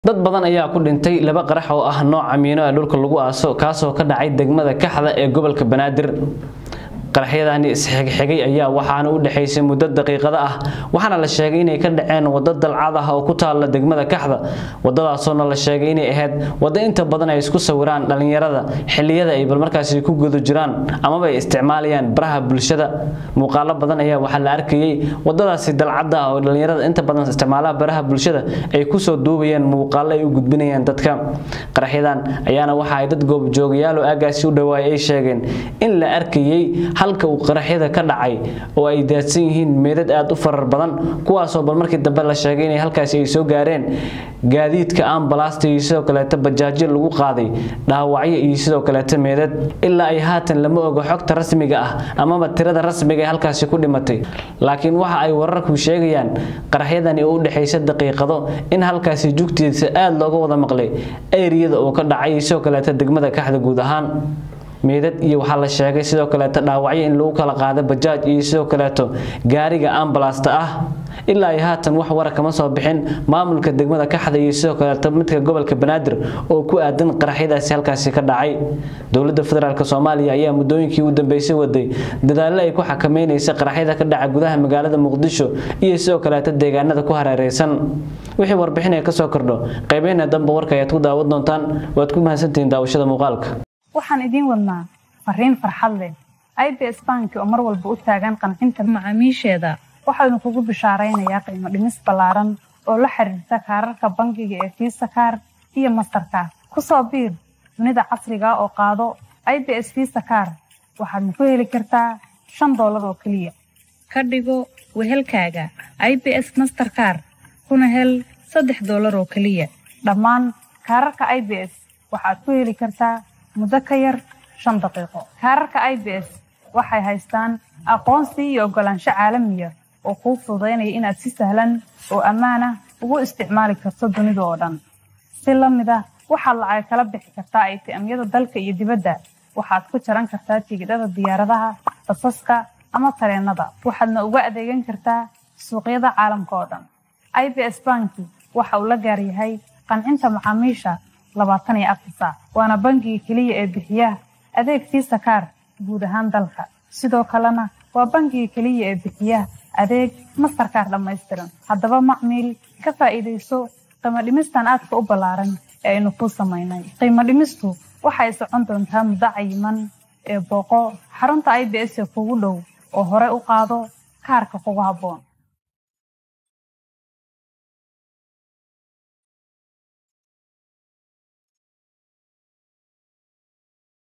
dad badan ayaa ku dhintay laba qarax oo ah nooca miino ee dhulka lagu aaso kaasoo ka dhacay degmada kaxda ee gobolka banaadir qaraxyadani isxigxigay ayaa waxaana u dhexaysay muddo daqiiqada ah waxaana la sheegay inay ka dhaceen waddo dalcad ah oo ku taalla degmada kaxda waddadaasoona la sheegay inay ahayd waddo inta badan ay isku sawiraan dhallinyarada xilliyada ay balmarkaasi ku guda jiraan amaba ay isticmaalayaan baraha bulshada muuqaalo badan ayaa waxaa la arkayay waddadaasi dalcadda ah oo dhallinyarada inta badan isticmaalaha baraha bulshada ay kusoo duubayeen muuqaalo ay u gudbinayaan dadka qaraxyadan ayaana waxa ay dad goobjoogayaal oo aagaasi u dhawaayay ay sheegeen in la arkayay halka uu qaraxyada ka dhacay oo ay daadsan yihiin meedad aad u farar badan kuwaasoo bal markii dambe la sheegay inay halkaasi ay soo gaareen gaadiidka ambalaasta iyo sidoo kaleeta bajaajyo lagu qaaday dhaawacyo iyo sidoo kaleeta meedad ilaa ay haatan lama oga xogta rasmiga ah amaba tirada rasmiga ee halkaasi ku dhimatay laakiin waxa ay wararku sheegayaan qaraxyadani oo u dhexaysa daqiiqado in halkaasi jugtiisa aada looga wada maqlay eriyada oo ka dhacay iyo sidoo kaleeta degmada kaxda guud ahaan meedad iyo waxaa la sheegay sidoo kaleeto dhaawacyo in lagu kala qaado bajaaj iyo sidoo kaleeto gaariga ambalasta ah ilaa ay haatan wax wara kama soo bixin maamulka degmada kaxda iyo sidoo kaleeto midka gobolka banaadir oo ku aadan qaraxyadaasi halkaasi ka dhacay dowladda federaalk soomaaliya ayaa muddooyinkii u dambeysay waday dadaallo ay ku xakameynaysa qaraxyada ka dhaca gudaha magaalada muqdisho iyo sidoo kaleeto deegaanada ku hareereysan wixii warbixin ay kasoo kordho qaybeena dambe warka ayaad ku daawan doontaan waad ku mahadsantihiin daawashada muuqaalka waxaan idiin wadnaa fariin farxad leh i b s banki oo mar walba u taagan qancinta macaamiisheeda waxaynu kugu bishaaraynayaa qiimo dhimis ballaaran oo la xiriirta kaararka bangiga ee fiisa kaar iyo mastarkaar ku soo biir dunida casriga oo qaado i b s fiisa kaar waxaadna ku heli kartaa shan doolar oo keliya ka dhigo wehelkaaga i b s masterkaar kuna hel saddex doolar oo keliya dhammaan kaararka i b s waxaad ku heli kartaa muddo ka yar shan daqiiqo kaararka i b s waxay haystaan aqoonsi iyo oggolaansho caalamiya oo kuu fududaynaya inaad si sahlan oo ammaan ah ugu isticmaali karto dunida oo dhan si la mid ah waxaad lacag kala bixi kartaa aytiamyada dalka iyo dibadda waxaad ku jaran kartaa tigidhada diyaaradaha basaska ama tareennada waxaadna uga adeegan kartaa suuqyada caalamka oo dhan i b s banki waxa uu la gaaryahay qancinta macaamiisha labaatan iyo afar saac waana bangiga keliya ee bixiya adeeg fiisa kaar guud ahaan dalka sidoo kalena waa bangiga keliya ee bixiya adeeg mastarkaar dhammaystiran haddaba macmiil ka faa'iidayso qiimo dhimistan aadka u ballaaran ee aynu kuu samaynay qiimo dhimistu waxay socon doontaa muddo cayiman ee booqo xarunta i b s ee kugu dhow oo hore u qaado kaarka kugu habboon